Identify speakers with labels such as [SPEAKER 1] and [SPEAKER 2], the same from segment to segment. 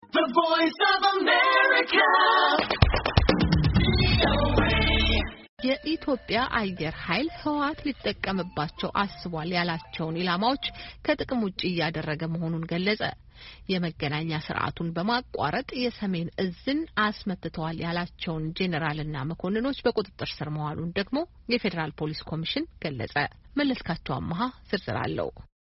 [SPEAKER 1] የኢትዮጵያ አየር ኃይል ህወሓት ሊጠቀምባቸው አስቧል ያላቸውን ኢላማዎች ከጥቅም ውጭ እያደረገ መሆኑን ገለጸ። የመገናኛ ስርዓቱን በማቋረጥ የሰሜን እዝን አስመትተዋል ያላቸውን ጄኔራልና መኮንኖች በቁጥጥር ስር መዋሉን ደግሞ የፌዴራል ፖሊስ ኮሚሽን ገለጸ። መለስካቸው አመሃ ዝርዝር አለው።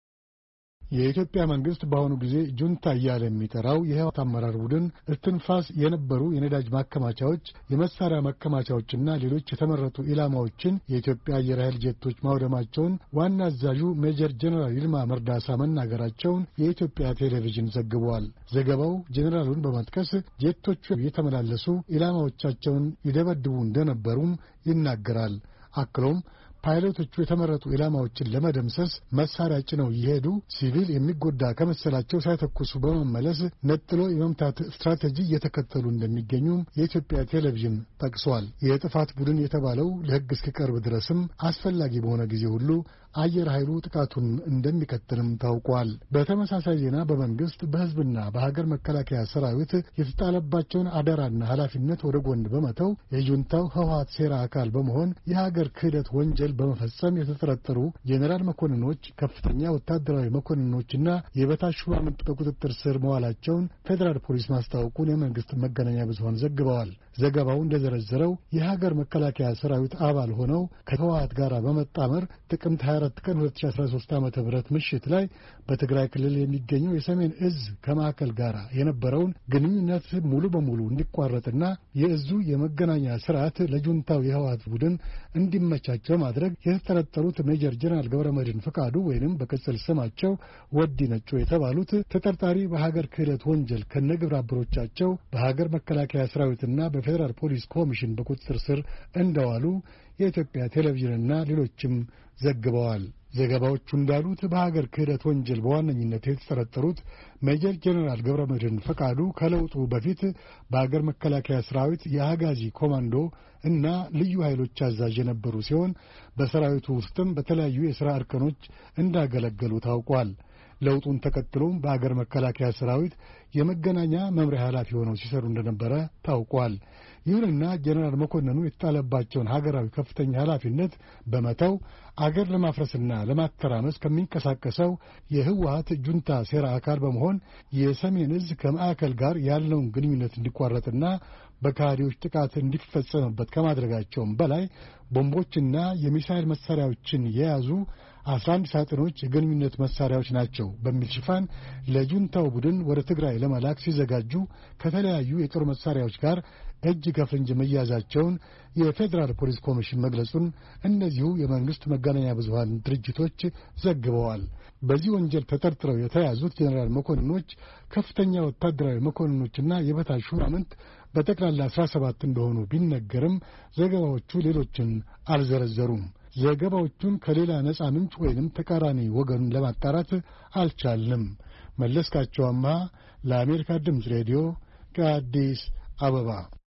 [SPEAKER 2] የኢትዮጵያ መንግስት በአሁኑ ጊዜ ጁንታ እያለ የሚጠራው የህወሓት አመራር ቡድን እስትንፋስ የነበሩ የነዳጅ ማከማቻዎች፣ የመሳሪያ ማከማቻዎችና ሌሎች የተመረጡ ኢላማዎችን የኢትዮጵያ አየር ኃይል ጄቶች ማውደማቸውን ዋና አዛዡ ሜጀር ጀኔራል ይልማ መርዳሳ መናገራቸውን የኢትዮጵያ ቴሌቪዥን ዘግቧል። ዘገባው ጄኔራሉን በመጥቀስ ጄቶቹ የተመላለሱ ኢላማዎቻቸውን ይደበድቡ እንደነበሩም ይናገራል። አክሎም ፓይለቶቹ የተመረጡ ኢላማዎችን ለመደምሰስ መሳሪያ ጭነው እየሄዱ ሲቪል የሚጎዳ ከመሰላቸው ሳይተኩሱ በመመለስ ነጥሎ የመምታት ስትራቴጂ እየተከተሉ እንደሚገኙም የኢትዮጵያ ቴሌቪዥን ጠቅሷል። የጥፋት ቡድን የተባለው ለሕግ እስኪቀርብ ድረስም አስፈላጊ በሆነ ጊዜ ሁሉ አየር ኃይሉ ጥቃቱን እንደሚቀጥልም ታውቋል። በተመሳሳይ ዜና በመንግስት በሕዝብና በሀገር መከላከያ ሰራዊት የተጣለባቸውን አደራና ኃላፊነት ወደ ጎን በመተው የጁንታው ህወሓት ሴራ አካል በመሆን የሀገር ክህደት ወንጀል በመፈጸም የተጠረጠሩ ጄኔራል መኮንኖች፣ ከፍተኛ ወታደራዊ መኮንኖችና የበታች ሹማምንት በቁጥጥር ስር መዋላቸውን ፌዴራል ፖሊስ ማስታወቁን የመንግስት መገናኛ ብዙኃን ዘግበዋል። ዘገባው እንደዘረዘረው የሀገር መከላከያ ሰራዊት አባል ሆነው ከህወሓት ጋር በመጣመር ጥቅምት 24 ቀን 2013 ዓ ም ምሽት ላይ በትግራይ ክልል የሚገኘው የሰሜን እዝ ከማዕከል ጋር የነበረውን ግንኙነት ሙሉ በሙሉ እንዲቋረጥና የእዙ የመገናኛ ስርዓት ለጁንታው የህወሓት ቡድን እንዲመቻች በማድረግ የተጠረጠሩት ሜጀር ጀነራል ገብረመድህን ፈቃዱ ወይንም በቅጽል ስማቸው ወዲ ነጮ የተባሉት ተጠርጣሪ በሀገር ክህደት ወንጀል ከነግብረ አበሮቻቸው በሀገር መከላከያ ሰራዊትና በፌዴራል ፖሊስ ኮሚሽን በቁጥጥር ስር እንደዋሉ የኢትዮጵያ ቴሌቪዥንና ሌሎችም ዘግበዋል። ዘገባዎቹ እንዳሉት በሀገር ክህደት ወንጀል በዋነኝነት የተጠረጠሩት ሜጀር ጄኔራል ገብረ መድህን ፈቃዱ ከለውጡ በፊት በሀገር መከላከያ ሰራዊት የአጋዚ ኮማንዶ እና ልዩ ኃይሎች አዛዥ የነበሩ ሲሆን በሰራዊቱ ውስጥም በተለያዩ የሥራ እርከኖች እንዳገለገሉ ታውቋል። ለውጡን ተከትሎም በአገር መከላከያ ሰራዊት የመገናኛ መምሪያ ኃላፊ ሆነው ሲሰሩ እንደነበረ ታውቋል። ይሁንና ጀኔራል መኮንኑ የተጣለባቸውን ሀገራዊ ከፍተኛ ኃላፊነት በመተው አገር ለማፍረስና ለማተራመስ ከሚንቀሳቀሰው የህወሀት ጁንታ ሴራ አካል በመሆን የሰሜን እዝ ከማዕከል ጋር ያለውን ግንኙነት እንዲቋረጥና በካህዲዎች ጥቃት እንዲፈጸምበት ከማድረጋቸውም በላይ ቦምቦችና የሚሳይል መሳሪያዎችን የያዙ አስራ አንድ ሳጥኖች የግንኙነት መሳሪያዎች ናቸው በሚል ሽፋን ለጁንታው ቡድን ወደ ትግራይ ለመላክ ሲዘጋጁ ከተለያዩ የጦር መሳሪያዎች ጋር እጅ ከፍንጅ መያዛቸውን የፌዴራል ፖሊስ ኮሚሽን መግለጹን እነዚሁ የመንግሥት መገናኛ ብዙሃን ድርጅቶች ዘግበዋል። በዚህ ወንጀል ተጠርጥረው የተያዙት ጄኔራል መኮንኖች፣ ከፍተኛ ወታደራዊ መኮንኖችና የበታች ሹማምንት በጠቅላላ አስራ ሰባት እንደሆኑ ቢነገርም ዘገባዎቹ ሌሎችን አልዘረዘሩም። ዘገባዎቹን ከሌላ ነፃ ምንጭ ወይንም ተቃራኒ ወገኑን ለማጣራት አልቻልንም። መለስካቸው አምሃ ለአሜሪካ ድምፅ ሬዲዮ ከአዲስ አበባ